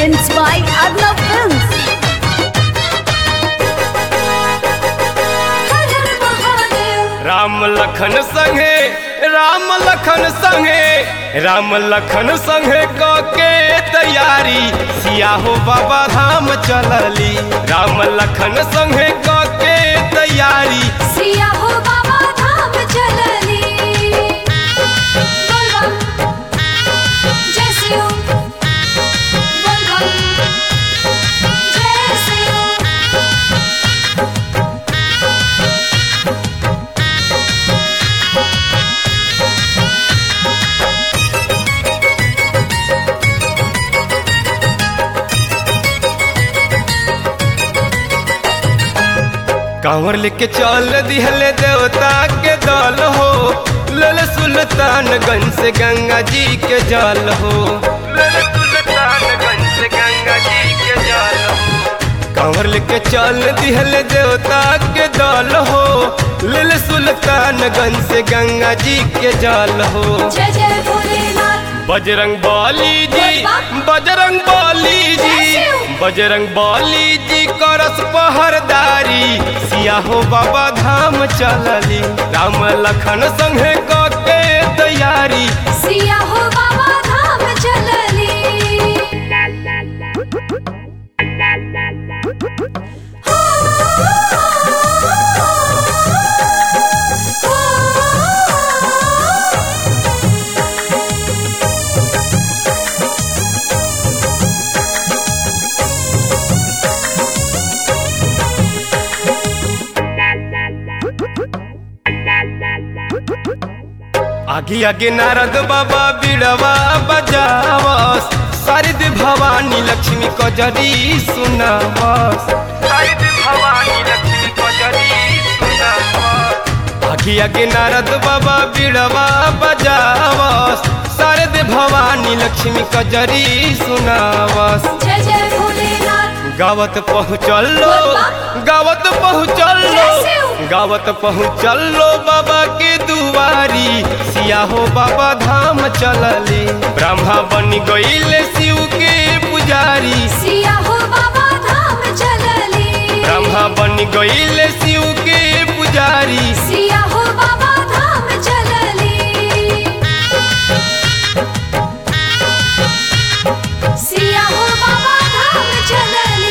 Presents by Arnav Films. Ram Lakhan संगे राम लखन संगे राम लखन संगे क के तैयारी सिया हो बाबा धाम चलली राम लखन संगे क के तैयारी सिया हो बाबा धाम चलली बोलबम जय सियो बोलबम जय सियो कांवर लेके चल दिहले देवता के दल हो लल सुल्तानगंज से गंगा जी के जल हो लल सुल्तानगंज से गंगा जी के जल हो कांवर लेके चल दिहले देवता के दल हो लल सुल्तानगंज से गंगा जी के जल हो जय जय भोलेनाथ बजरंग बली जी बजरंग बली जी बजरंग बली जी करस पहरदारी सिया हो बाबा धाम चलली राम लखन संगे क के तैयारी सिया हो बाबा धाम चलली आगे आगे नारद बाबा बिड़वा बजावस शारद भवानी लक्ष्मी कजरी सुनावस शारद भवानी लक्ष्मी कजरी सुनावस आगे आगे नारद बाबा बिड़वा बजावस शारद भवानी लक्ष्मी कजरी सुनावस जय जय भोलेनाथ गावत पहुँचल लो गावत पहुँचल लो गावत पहुँचल लो बाबा के दुआरी सिया हो बाबा धाम चलली ब्रह्मा बन गईले शिव के पुजारी सिया हो बाबा धाम चलली ब्रह्मा बन गईले शिव के पुजारी सिया हो बाबा धाम चलली सिया हो बाबा धाम चलली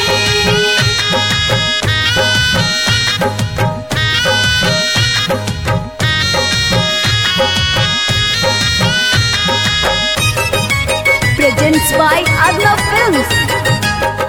Presents by Arnav Films.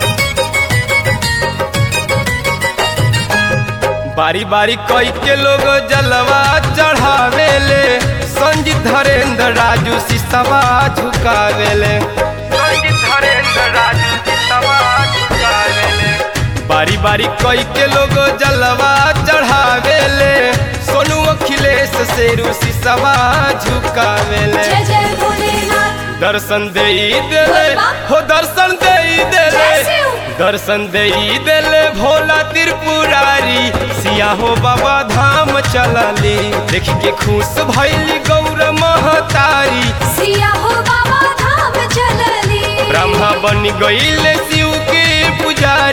बारी बारी कई के लोग जलवा चढ़ावेले संजीत धरेंद्र राजू सिसवा झुकावेले संजीत धरेंद्र राजू सिसवा झुकावेले बारी बारी कई के लोग जलवा चढ़ावेले सोनू अखिलेश शेरू सिसवा झुकावेले जय जय भोलेनाथ दर्शन दे देले हो दर्शन दे देले दर्शन दे देले भोला त्रिपुरारी सिया हो बाबा धाम चलली देख के खुश भैली गौर महतारी सिया हो बाबा धाम चलली ब्रह्मा बन गईले शिव के पुजारी